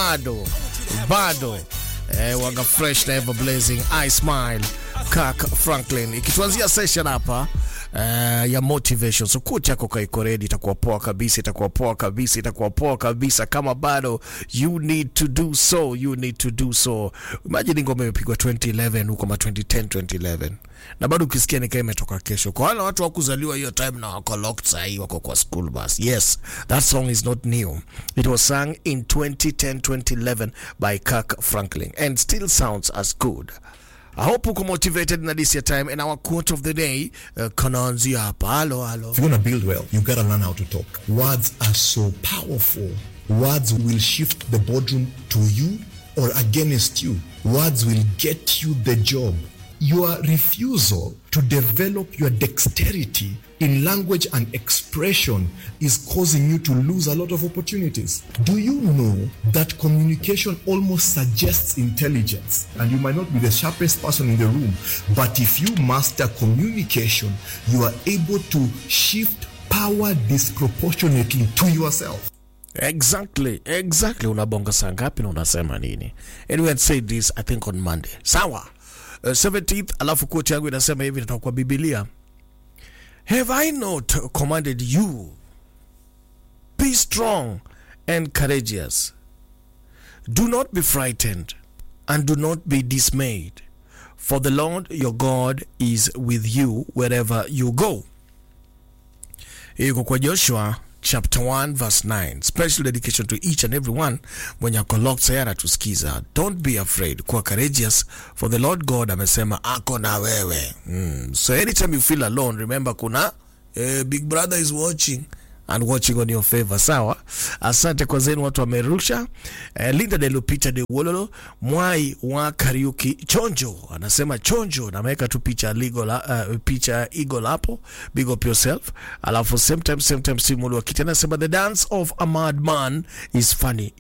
bado bado eh, waga fresh na ever blazing I smile Kirk Franklin ikituanzia session hapa uh, ya motivation so kucha chako kaiko ready itakuwa poa kabisa itakuwa poa kabisa itakuwa poa kabisa kama bado you need to do so you need to do so imagine ngoma imepigwa 2011 huko ma 2010 2011 na bado ukisikia nikaa imetoka kesho kwa wale watu wakuzaliwa hiyo time na wako locked sahii wako kwa school bus yes that song is not new it was sung in 2010 2011 by Kirk Franklin and still sounds as good I hope uko motivated na this your time and our quote of the day uh, kanaanzia hapa halo halo If you want to build well, you gotta learn how to talk. Words are so powerful. Words will shift the boardroom to you or against you. Words will get you the job. Your refusal to develop your dexterity in language and expression is causing you to lose a lot of opportunities. Do you know that communication almost suggests intelligence? And you might not be the sharpest person in the room, but if you master communication, you are able to shift power disproportionately to yourself. Exactly, exactly. Unabonga saa ngapi na unasema nini? And we had said this I think on Monday. Sawa. Uh, 17th alafu quote yangu inasema hivi natoka kwa Biblia. Have I not commanded you? Be strong and courageous. Do not be frightened and do not be dismayed. For the Lord your God is with you wherever you go. iko kwa joshua chapter 1 verse 9 special dedication to each and every one mwenye ako locked sayari atusikiza don't be afraid kuwa courageous for the lord god amesema ako na wewe mm. so anytime you feel alone remember kuna eh, big brother is watching and watching on your favor sawa asante kwa zenu watu wamerusha eh, linda de lupita de wololo mwai wa kariuki chonjo anasema chonjo na ameweka tu picha ligo la, uh, picha eagle hapo big up yourself alafu same time same time simulu akiti anasema the dance of a madman is funny